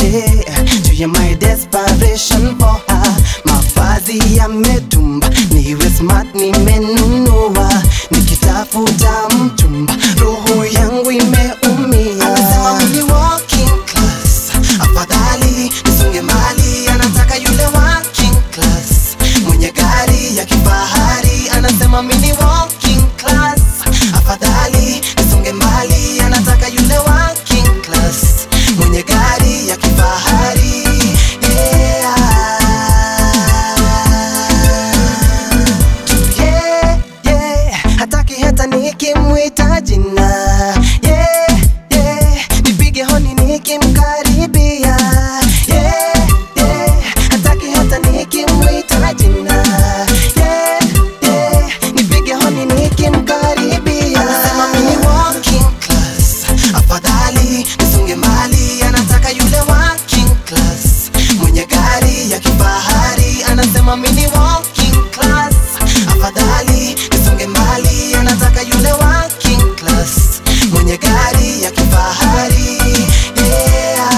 zote juu ya my desperation for her. Mavazi yametumba, niwe smart nimenunua, nikitafuta mchumba, roho yangu imeumia. Anasema mimi ni working class, afadhali nisonge mbali, anataka yule working class mwenye gari ya kifahari. Anasema mimi ni working class, afadhali nisonge mbali, anataka yule working class mwenye gari ya kifahari. Yeah, yeah, hataki hata nikimwita jina yeah, yeah, nipige honi nikimkaribia yeah, yeah, hataki hata nikimwita jina yeah, yeah, nipige honi nikimkaribia anasema mimi ni working class afadhali nisonge mbali anataka yule working class mwenye gari ya kifahari anasema mimi ni working class afadhali nisonge mbali anataka yule working class mwenye gari ya kifahari yeah.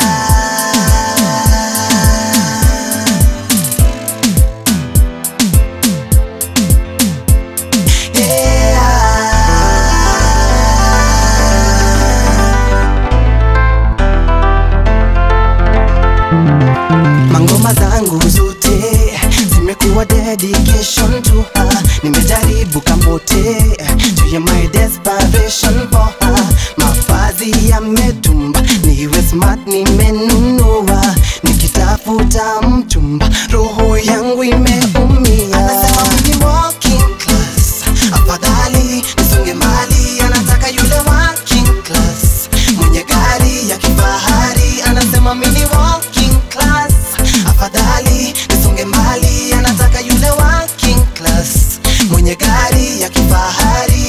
Mangoma zangu zote zimekuwa dedication to her. Nimejaribu kamote juu ya my desperation for her. Mavazi yametumba, niwe smart nimenunua, nikitafuta mchumba, roho yangu imeumia. Anasema mimi ni working class, afadhali nisonge mbali, anataka yule working class mwenye gari ya kifahari. Anasema mimi ni working class, afadhali nisonge mbali, anataka yule working class mwenye gari ya kifahari.